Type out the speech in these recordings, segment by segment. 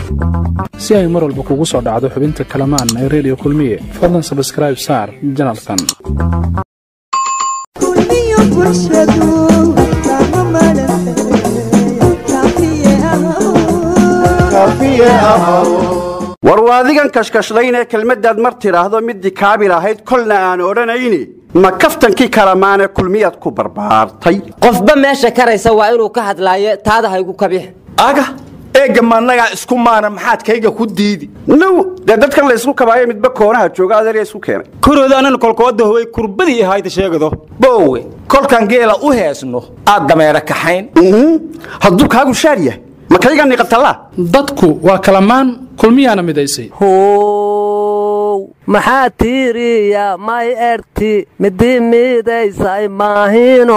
si ay mar walba kugu soo dhacdo xubinta kalamaan ee redio kulmiye fadlan sabskraib saar janalkan war waadigan kashkashlaynee kelmaddaad mar tidhaahdo middii kaabil ahayd kolna aan odhanayni ma kaftankii kalamaane kulmiyaad ku barbaartay qofba meesha karaysa waa inuu ka hadlaayo taada haygu kabix aga eegga maannagaa isku maana maxaad kayga ku diidi now dee dadkan laysku kabaayo midba koonaha jooga adeerya isku keenay koroodaanana kolkooda howay kurbadii ahayda sheegado boowe kolkaan geela u heesno aad dameera kaxayn hadduu kaagu shaar yahay ma kayga niqatallaa dadku waa kalamaan kulmiyaana midaysay how maxaa tiiriya may erti midi midaysay maahino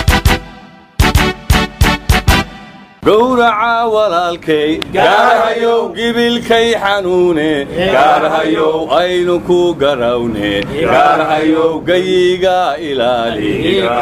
gowraca walaalkay gaarhayow gibilkay xanuune gaarhayow aynu ku garawne gaarhayow gayiga ilaali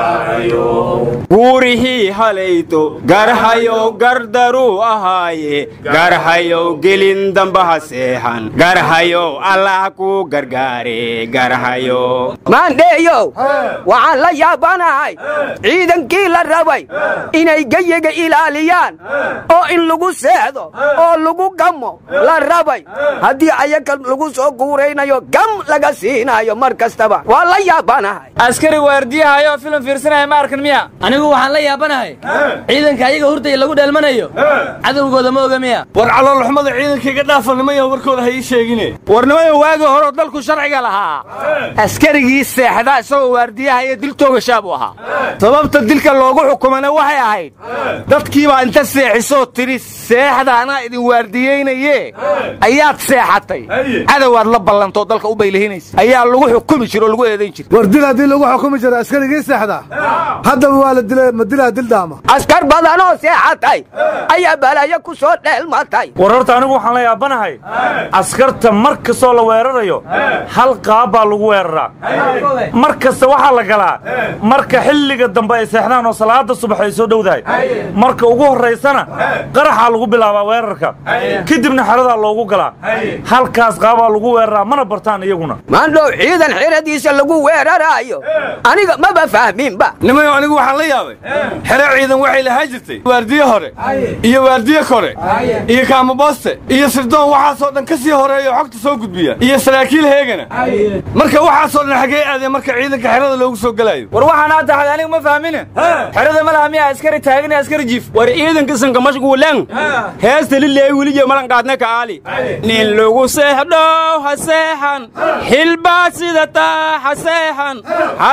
guurihii halaydo garhayow gardaruu ahaaye garhayow gelin dambaha seexan garhayow allah ku gargaare garhayow maandheeyow waxaan la yaabanahay ciidankii la rabay inay geyiga ilaaliyaan oo in lagu seexdo oo lagu gamo la rabay haddii ayaga lagu soo guuraynayo gam laga siinayo mar kastaba waa la yaabanahay askari waardiyahaayoo filim fiirsanaya ma arkan miya anigu waxaan la yaabanahay ciidanka ayaga hurdaya lagu dheelmanayo cadowgooda ma oga miya war caloolxumada ciidankayga dhaafannimaya warkooda ha ii sheegine warnimayo waagii horeo dalku sharciga lahaa askarigii seexda isagoo waardiyaha iyo dil toogashaa buu ahaa sababta dilka loogu xukumana waxay ahayd dadkiibaa inta seexisoo tidhi seexda anaa idin waardiyeynaye ayaad seexatay cadowaad la ballantoo dalka u baylihinaysa ayaa lagu xukumi jira oo lagu eedayn jira war dil haddii lagu xukumi jira askarigii seexda haddaba waa la dilay ma dilaa dildaama askar badanoo seexatay ayaa balaayo ku soo dheelmatay war horta anigu waxaan la yaabanahay askarta mar kastoo la weerarayo hal qaab baa lagu weeraraa mar kasta waxaa la galaa marka xilliga dambe ay seexdaan oo salaada subax ay soo dhowdahay marka ugu horraysana qaraxaa lagu bilaabaa weerarka kadibna xeradaa loogu galaa halkaas qaabaa lagu weeraraa mana bartaan iyaguna maandhow ciidan xeradiisa lagu weeraraayo aniga maba fahminba nimayo anigu waxaan la yaabay xere ciidan waxay lahaa jirtay waardiye hore iyo waardiye kore iyo kaamabooste iyo sirdoon waxaasoo dhan ka sii horeeya oo xogta soo gudbiya iyo saraakiil heegana marka waxaasoo dhan xaggee aadeen marka ciidanka xerada loogu soo gelaayo war waxaan hadda had anigu ma fahmine xerada ma laha miya askari taagan iyo askari jiif war ciidanka sanka mashguulen heesta lileey weliye malan qaadna ka aali nin lagu seexdho ha seexan xilbaa sidataa ha seexan ha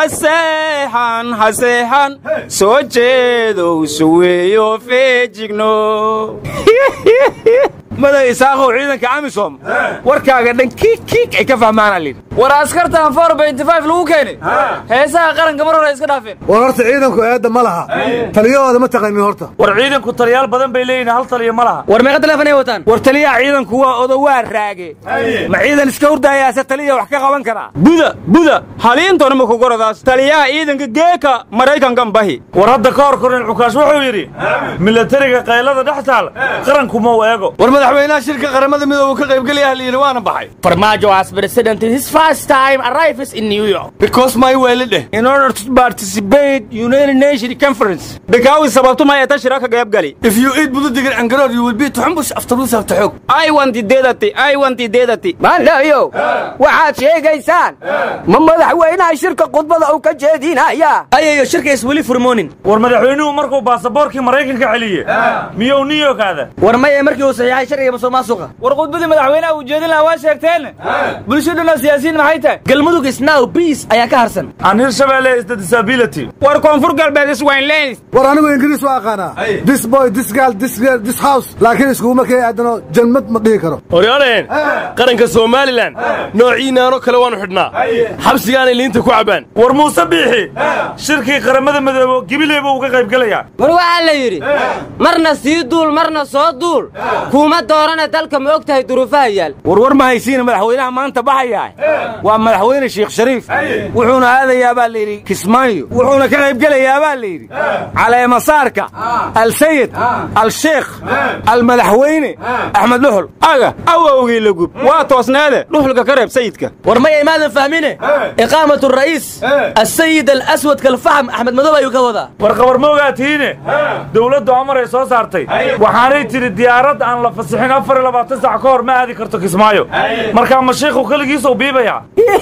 seexan ha seexan soo jeedow suweeyo feejigno maday isaaqow ciidanka amisom warkaaga dhan kiik kiik ay ka fahmaana lid war askartan for benty-five lagu keenay heesaha qaranka mar hore iska dhaafeen war horta ciidanku eedda ma laha taliyahooda ma taqanin horta war ciidanku taliyaal badan bay leeyihin hal taliya ma laha war meeqa teleefon ay wataan war taliyaha ciidanku waa odowaa raage ma ciidan iska hurdaayaase taliya wax ka qaban karaa buda buda haliintona ma kugoradaas taliyaha ciidanka geeka maraykankan bahi war hadda ka hor korin cukaash wuxuu yidhi milatariga qaylada dhex taal qaranku ma u eego war madaxweynaha shirka qaramada midooba ka qaybgelaya layidhi waana baxay farmaajo as president his first time arrives in new york because my weeli dheh in order to participate united nation conference bikaawi sababtu ma eeta shiraka gaybgali if you eat bududigan angaroor you will be tuxumbush after lose after xoog i want dedati i want dedati maandhayo waxaad sheegaysaan ma madaxweynaha shirka khudbada uu ka jeedinaya ayayo shirkays weli furmoonin war madaxweynuhu markuu baasaboorkii maraykanka celiye miyuu new york aada war maya markii uu saxiixay sharciga musuqmaasuqa war khudbadii madaxweynaha uu jeedin lahaa waa sheegteen bulshaduna siyaasiyiin maxay tahay galmudug isnow biis ayaa ka harsan aan hirshabelle is the disability war koonfur galbeed iswaynleys war anigu ingiriis waa aqaanaa this boy this girl this girl this house laakiin iskuguma kay aadano jannad ma dhihi karo horyaalaheen qaranka somalilan noociinaanoo kale waannu xidhnaa xabsigaanay liinta ku cabbaan war muuse biixi shirkii qaramada midoobo gibileeba uu ka qayb gelayaa war waxaa la yidhi marna sii duul marna soo duul kuuma doorane dalka ma og tahay duruufaha yaal warwar ma haysiina madaxweynaha maanta baxayaa waa madaxweyne sheekh shariif wuxuuna aadayaa baa layidhi kismaayo wuxuuna ka qaybgelayaa baa layidhi caleemasaarka alsayid alsheekh almadaxweyne axmed dhuxul aga awowgii lagub waa toosneede dhuxulka ka reeb sayidka war maya imaadan fahmine iqaamat ra'iis asayid alaswad kalfaxm axmed madow ayuu ka wadaa war qabar ma ogaatiine dowladdu amar ay soo saartay waxaanay tidhi diyaarad aan la fasixin afar iyo labaatan sac ka hor ma aadi karto kismaayo markaa ma shiikhu keligiisuu biibayaa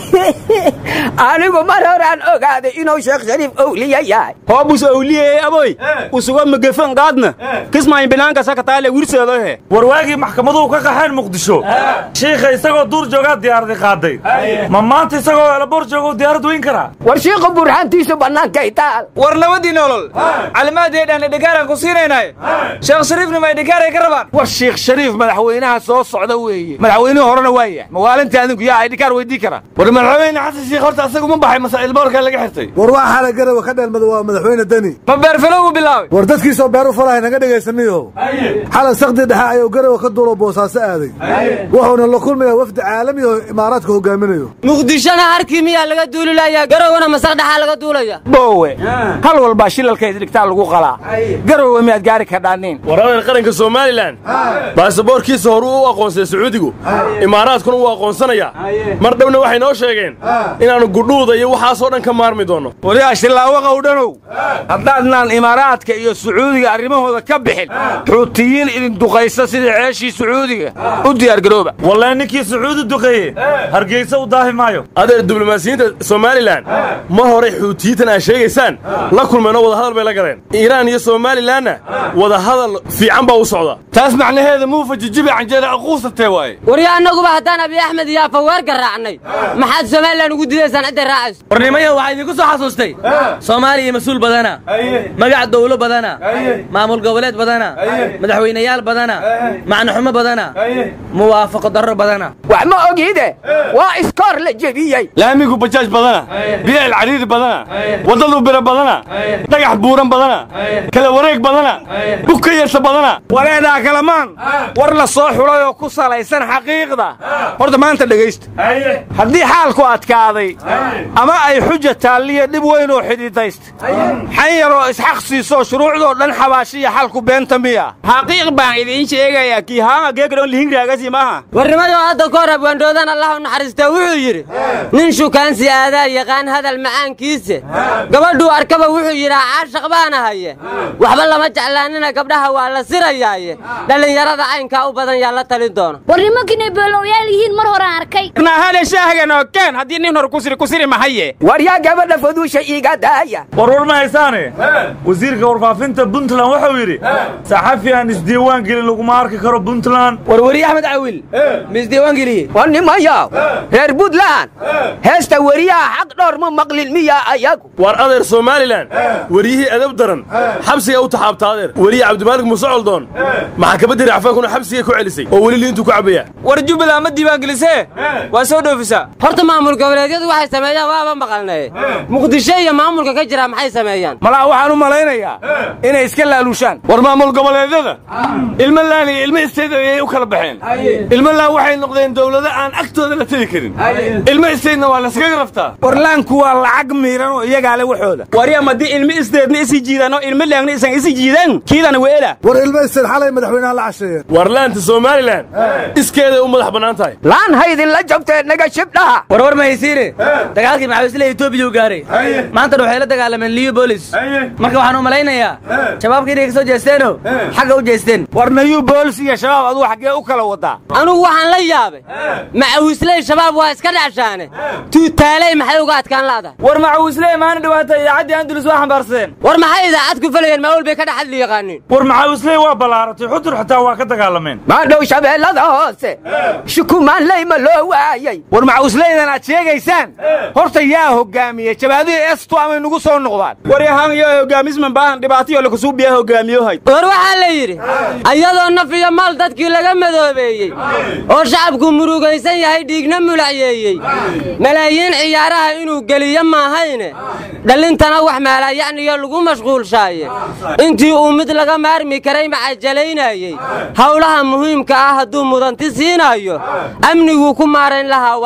anigu mar horaan ogaaday inuu sheekh shariif owliya yahay hoobus owliyey aboy usuga magefan qaadna kismaayin binaanka sakataale wirseedohe war waagii maxkamaduhu ka qaxeen muqdisho shiikha isagoo duur joogaa diyaaradi qaaday ma maanta isagoo elabor joogou diyaarad weyn karaa war shiiku burhaantiisu bannaankay taal war nabadii nolol calimaaddeedhaan dhigaaran ku siinaynay sheekh shariifna may dhigaaray ka rabaan war sheekh shariif madaxweynaha soo socda weeye madaxweynihii horena waa yahay mawaalinta adinku yaa ay dhikaar weydii karaa war madaxweyne xasan sheekh horta asagu ma baxay mase ilboorkaa laga xirtay war waa xala garawa ka dheelmada waa madaxweyne deni ma beerfalow u bilaabay war dadkiisoo beer u falahay naga dhegaysaniyo xalay sakdi dhexe ayuu garawa ka duulo boosaaso aaday wuxuuna la kulmayaa wafdi caalami oo imaaraadka hogaaminayo muqdishona harkii miyaa laga duulilayaa garowna masar dhexaa laga duulaya boowe hal walbaa shilalkayd dhigtaa lagu qalaa garowe miyaad gaari kadhaaniin war adeer qaranka somalilan baasaboorkiisa horuu u aqoonsay sacuudigu imaaraadkuna wuu aqoonsanayaa mar dhowna waxay noo sheegeen inaannu gudhuuda iyo waxaasoo dhan ka maarmi doonno waliyaa shillaawaqa u dhanow haddaadnaan imaaraadka iyo sacuudiga arrimahooda ka bixin xuutiyiin idin duqaysa sidii ceeshii sacuudiga u diyaargarooba wallee ninkii sacuudi duqeeye hargeysa u daahi maayo adeer diblomaasiyiinta somalilan mar horay xuutiyiintan aad sheegaysaan la kulmeenoo wadahadal bay la galeen iiraan iyo somalilanna wadahadal fiican baa u socda taas macnaheeda muufa jijibi canjeera aquusatee waaye warya annaguba haddaan abiy axmed iyo afaweer garaacnay maxaad somalilan ugu didaysaan cidday raacayso warnimayo waxaa idinku soo xasuustay soomaaliya mas-uul badana magac dawlo badana maamul goboleed badana madaxweynayaal badana macnaxumo badana muwaafaqo darro badana wax ma ogide waa iskoor la jebiyey laamigu bajaaj badana biyeel cariiri badana waddadu biro badana dhagax buuran badana kala wareeg badana bugka yarta badana waleedaa kalamaan war la soo xulay oo ku salaysan xaqiiqda horta maanta dhegaysta haddii xaalku adkaaday ama ay xuja taalliya dhib weyn oo xididaysta xan yaroo isxaq siisoo shuruucdoo dhan xabaashiya xalku beenta miya xaqiiq baan idiin sheegayaa kii haanga geegdhon lihingraagasi maaha warnimayo hadda ka hor abwaandhoodaan allah u naxariistaa wuxuu yidhi nin shukaansi aadaa yaqaan hadal macaankiise gabadhuu arkaba wuxuu yidhaa caashaq baana haye waxba lama jeclaanina gabdhaha waa la sirayaaye dhallinyarada caynkaa u badan yaa la talin doona war nimankiinay beelowyaal yihiin mar horaan arkay nahale shaahaganoo keen haddii nin hor kusiri kusiri mahaye war yaa gabadha faduusha iiga daaya war war ma haysaane wasiirka warfaafinta puntland wuxuu yidhi saxafi aan isdiiwaan gelin laguma arki karo puntland warweriye axmed cawil misdiiwaan geliye war nimayaw reer puntland heesta weriyaha xaq dhowr ma maqlin miya ayagu war adeer somalilan weryihii edab daran xabsiga u taxaabta adeer weriye cabdimaalig muuse coldoon maxakamadii racfaankuna xabsiga ku celisay oo weli liintuu ku cabaya war jubbaland ma diiwaan gelisee waa soo dhoofisaa horta maamul goboleedyadu waxay sameeyaan waaba maqalnay muqdisho iyo maamulka ka jira maxay sameeyaan malaa waxaan u malaynayaa inay iska laalushaan war maamul goboleedyada ilmo laan iyo ilmo isteed ayay u kala baxeen ilmo laan waxay noqdeen dowlado aan agtooda la tegi karin ilmo isteedna waa laskaga raftaa warlaanku waa lacag miiran oo iyagaa le waxooda waryam haddii ilmo isteedna isi jiidaan oo ilmo laangna isan isi jiidaan kiidana weela war ilmo isteed xalay madaxweynaha la casheeyeen war laanta somalilan iskeeday u madax bannaan tahay laan haydin la jabtee naga shibdhaha war war ma haysiine dagaalkii maxaawisle etoobiya u gaaray maantana waxay la dagaalameen liyo bolis marka waxaan u malaynayaa shabaabka inay ka soo jeesteeno xagga u jeesteen war nayu boolis iyo shabaab aduu xaggee u kala wadaa anugu waxaan la yaabay macawisley shabaab waa iska dhacshaane tuutaaley maxay uga adkaan la'dahay war macawisley maana dhawaata idaacaddii andulus waa xambaarsadeen war maxay idaacad ku falayeen maawul bay ka dhex hadli yaqaaniin war macawisley waa ballaaratay xudur xitaa waa ka dagaalameen maadhow shabeellada hoose shukumaanley ma loo waayey war macawisleydan aad sheegaysaan horta yaa hogaamiyey jabaadihii estu amay nugu soo noqdaan war yahaan iyo hogaamisman baahan dhibaatayo lakasuubiyaa hogaamiyohay war waxaa la yidhi ayadoo naf iyo maal dadkii laga madoobeeyey oo shacabku murugaysan yahay dhiigna mulacyeeyey malaayiin ciyaaraha inuu geliyo maahayne dhallintana wax maalayacniyo lagu mashquulshaaye intii uu mid laga maarmi karay macajalaynayey howlaha muhiimka ah hadduu mudanti siinayo amniguu ku maarayn lahaa waa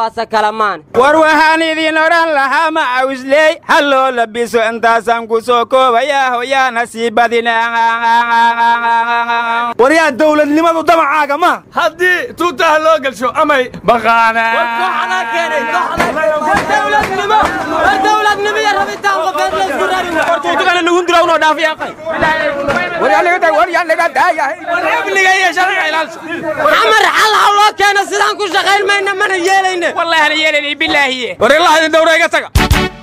waase kalamaan war waxaan idin odhan lahaa macawisley ha loo labiso intaasaan ku soo koobayaa hoyaana sii badina waryaa dowladnimadu damacaaga ma haddii tuutaha loo gelsho amay xamar xal ha loo keeno sidaan ku shaqayn mayna mana yeelayne wallahi hana yeelayna bilaahiye war ilaa idin dhowra iga taga